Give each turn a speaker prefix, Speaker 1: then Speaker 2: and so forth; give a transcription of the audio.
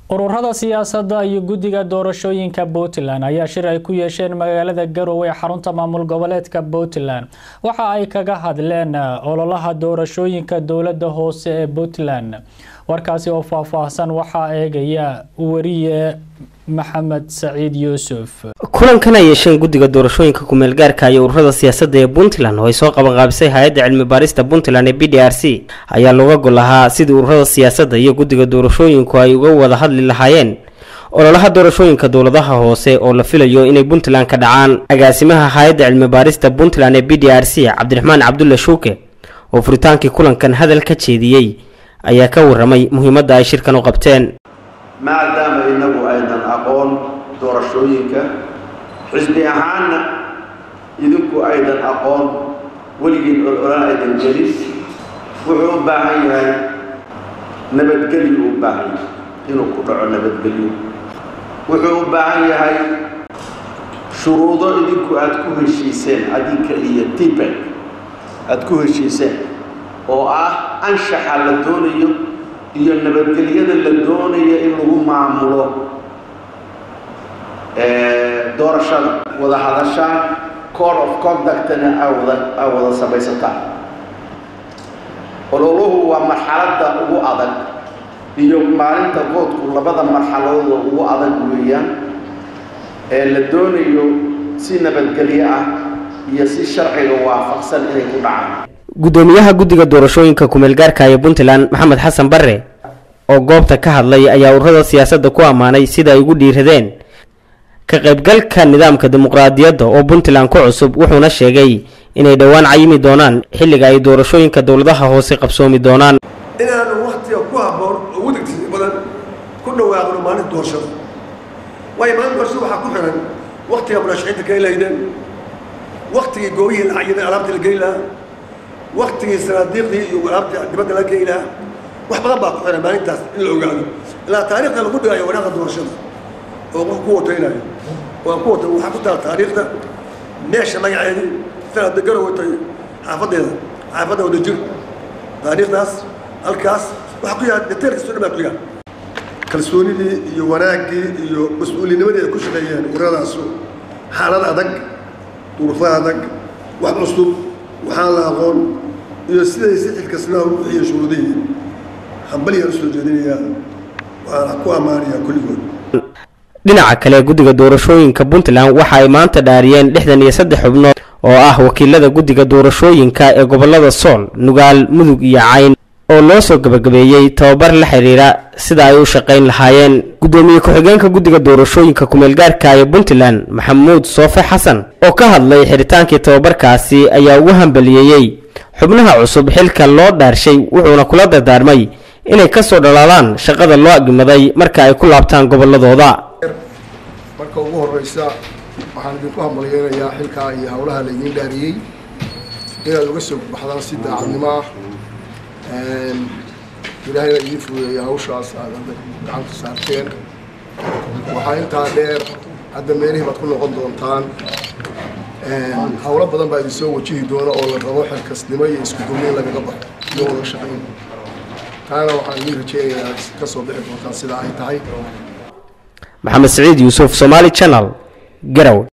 Speaker 1: ururada siyaasadda iyo guddiga doorashooyinka puntland ayaa shir ay ku yeesheen magaalada garowe ee xarunta maamul goboleedka puntland waxa ay kaga hadleen ololaha doorashooyinka dowladda hoose ee puntland warkaasi oo faahfaahsan waxaa eegaya wariye maxamed saciid yuusuf
Speaker 2: kulankan ay yeesheen guddiga doorashooyinka kumeel gaarka iyo ururada siyaasadda ee puntland oo ay soo qabanqaabisay hay-adda cilmi baarista puntland ee b d r c ayaa looga gol lahaa sidii ururada siyaasadda iyo guddiga doorashooyinku ay uga wada hadli lahaayeen ololaha doorashooyinka dowladaha hoose oo la filayo inay puntland ka dhacaan agaasimaha hay-adda cilmi baarista puntland ee b d r c cabdiraxmaan cabdulle shuuke oo furitaankii kulankan hadal ka jeediyey ayaa ka waramay muhiimadda ay shirkan u qabteen
Speaker 3: maadaama inagu aydan aqoon doorashooyinka xisbi ahaanna idinku aydan aqoon weligiin ololan aydan gelin wuxuu u baahan yahay nabadgelyo u baahan yahay inuu ku dhaco nabadgelyo wuxuu u baahan yahay shuruudo idinku aada ku heshiiseen adinka iyo tibet aada ku heshiiseen oo ah anshaxa la doonayo iyo nabadgelyada la doonayo in lagu maamulo doorashada wada hadashaan code of conductna awada aa wada samaysataan ololuhu waa marxaladda ugu adag iyo maalinta voodku labada marxaladooda ugu adag weeyaan ee la doonayo si nabadgelyo ah iyo si sharciga waafaqsan inay ku dhacaan
Speaker 2: guddoomiyaha guddiga doorashooyinka kumeel gaarka ee puntland maxamed xasan bare oo goobta ka hadlay ayaa ururada siyaasadda ku ammaanay sida ay ugu dhiiradeen ka qaybgalka nidaamka dimuqraadiyadda oo puntland ku cusub wuxuuna sheegay inay dhowaan cayimi doonaan xilliga ay doorashooyinka dowladaha hoose qabsoomi doonaan
Speaker 4: inaanu wakhtiga ku habboon ugu degdegsi badan ku dhawaaqno maalinta doorashada waayo maalinta doorashada waxaa ku xiran wakhtiga murashaxiinta ka helaydeen wakhtigii goobihii lacagyada alaabta la geli lahaa waktigii sanaadiiqdii iyo alaabtii dibadda laga geyi lahaa wax badan baa ku xiran maalintaas in la ogaado ilaa taariikhda lagu dhigayo wanaaqda doorashada oo qof ku wataynayo oo ku wata waxaa ku taala taariikhda meesha magaceedii sanadda garowatay xaafadeeda xaafadda wadajir taariikhdaas halkaas waxaa ku yaha detailkiisu dhan baa ku yaha kalsoonidii iyo wanaaggii iyo mas-uulinimadii ay ku shaqeeyeen urradaasu xaalad adag duruufo adag wax cusub waxaan la aqoon iyo siday si xilkasnaa u bixiya shuruudihii hambalyaan usoo jeedinayaa waana ku ammaanayaa kulligood
Speaker 2: dhinaca kale guddiga doorashooyinka puntland waxa ay maanta dhaariyeen lixdan iyo saddex xubnood oo ah wakiilada guddiga doorashooyinka ee gobolada sool nugaal mudug iyo cayn oo loo soo gabagabeeyey tababar la xiriira sida ay u shaqayn lahaayeen guddoomiye ku-xigeenka guddiga doorashooyinka kumeel gaarka ee puntland maxamuud soofe xasan oo ka hadlay xiritaankii tababarkaasi ayaa ugu hambaliyeeyey xubnaha cusub xilka loo dhaarshay wuxuuna kula dardaarmay inay ka soo dhalaalaan shaqada loo agimaday marka ay ku laabtaan gobolladooda
Speaker 5: marka ugu horeysa waxaan idinku hambalyeynayaa xilkaa iyo howlaha laydiin dhaariyey inaad uga soo baxdaan si daacadnimo ah ilaahayna idiin fududeeya hawshaas aad hadda gacanta saarteen waxaa intaa dheer hadda meelihii baad ku noqon doontaan howlo badan baa idin soo wajihi doona oo la rabo xilkasnimo iyo isku duubnin lagaga baxo iyo wada shaqayn taana waxaan idiin rajeynayaa ka soo bixi doontaan sida ay tahay
Speaker 2: maxamed saciid yuusuf somaali channel garow